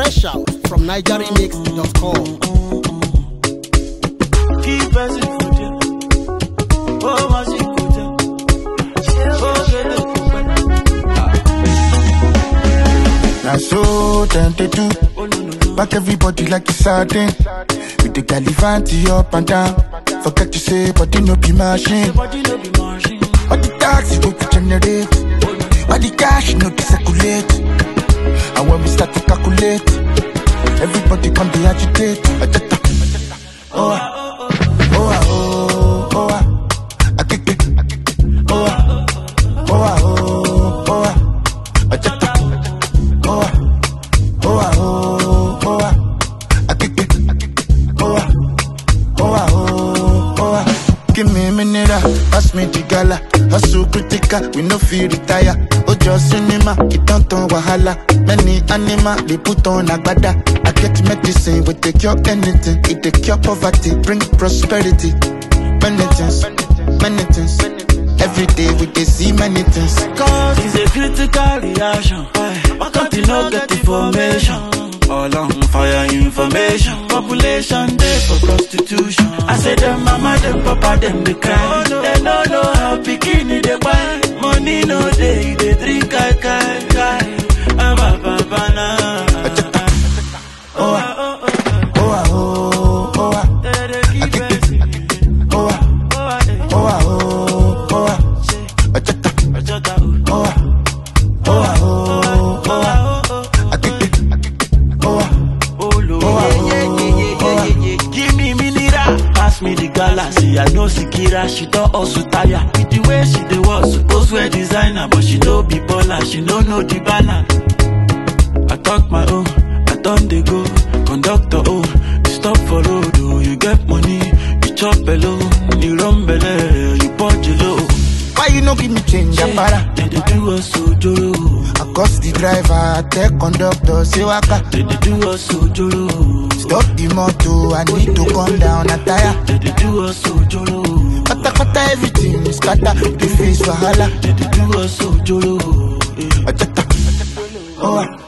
Fresh out from NigerRemix.com. Keep person for there. Oh, my secret. Oh, get the Now so tempted to Oh, no, no, no. back everybody like it's sardine. With the galivanti up and down. Forget to say, but you no be machine. Body no be machine. All the taxi go to generate. All the cash no to circulate. And when we start to calculate, everybody come to agitate. Ajata. Oh, ah. oh, ah, oh, oh, ah. Akeke. Oh, ah. oh, ah, oh, oh, ah. Ajata. Oh, ah. oh, ah, oh, oh, ah. Akeke. Oh, ah. Oh, ah, oh, oh, ah. Give me a minute, ah. pass me the gala. Hustle critical, we no feel retire. Ojo cinema, it don't turn wahala. Many animal, they put on agbada. I get medicine, we take cure anything. It take cure poverty, bring prosperity. Many things, many things. Every day we dey see many things. Cause it's a critical reaction. Why can't you not get information? All on fire information. Population day for prostitution. I say them mama, them papa, them they cry. They don't know how bikini they buy. Money no day, they drink kai kai kai. Ah, ba, ba, ba, na. Oh, ah, oh, ah, oh, oh, ah. They dey keep it. Oh, ah, Oh, ah, eh. oh, ah, oh, oh, ah. Say, Ajata. Ojota, oh. Oh, ah, oh, ah, oh, oh, ah. Oh, oh, oh. Akeke. Oh, ah. Oh, Lord. Oh, ah, yeah, yeah, oh, yeah, yeah, oh, yeah, yeah, yeah. Give me mineral. Pass me the galaxy. I know Sikira, she don't also tire. With the way she dey walk, suppose wear designer, but she don't be baller. She don't know the balance. I talk my own, I done they go. Conductor, oh, you stop for road, oh, you get money, you chop below, you run below, you punch low. Why you no give me change, Apara? They dey do us so joro, I cost the driver, I tell conductor, say waka. they dey do us so joro. Stop the motor, I need to come down, a tire. They dey do us so joro. Kata kata everything is scatter, the face wahala. They dey do us so joro. eh. Ajata. Oh, ah,